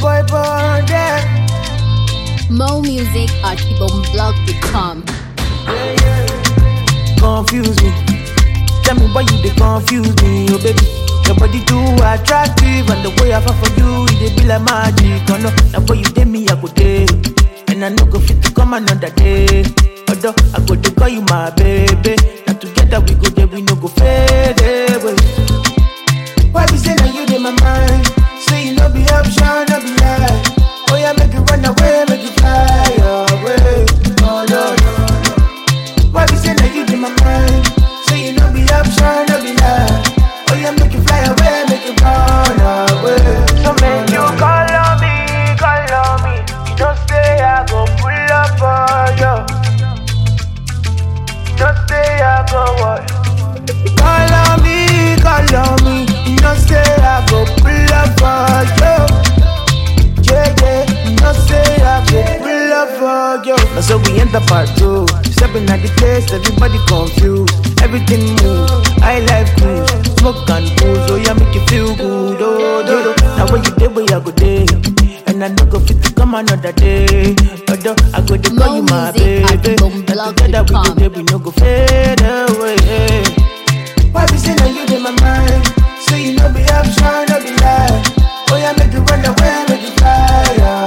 boy born there. Mo Music at ibomblog.com. Yeah, yeah. Confuse me. Tell me why you they confuse me, oh baby. Your body too attractive, and the way I fall for you, it dey be like magic. Oh no, now boy you dey me, I go day, and I no go fit to come another day. Although I go to call you my baby, now together we go there, we no go fade away. Why be say now you in my mind? Say you no be option, no be lie. Oh yeah, make you run away, make you fly away. Oh no no no. Why be say now you in my mind? Say you no be option, no be lie. Oh yeah, make you fly away, make you run away. So make you call on me, call on me. You don't say I go pull up on you. You don't say I go what? Call on me, call on me. You know say I go pull up for you. Yeah, yeah. You know say I go pull up for you. Now so we enter part two. Stepping at the place, everybody confused. Everything move. I like cruise, smoke and booze. Oh yeah, make you feel good. Oh, do, do. Now when you day, where I go day. And I no go fit to come another day. Although I go to call you my More music at baby. Now together we go boomblog.com. there, we no go fade away. Why be say now you in my mind? Say you no be option, no be lie. Oh yeah, make you run away, make you fly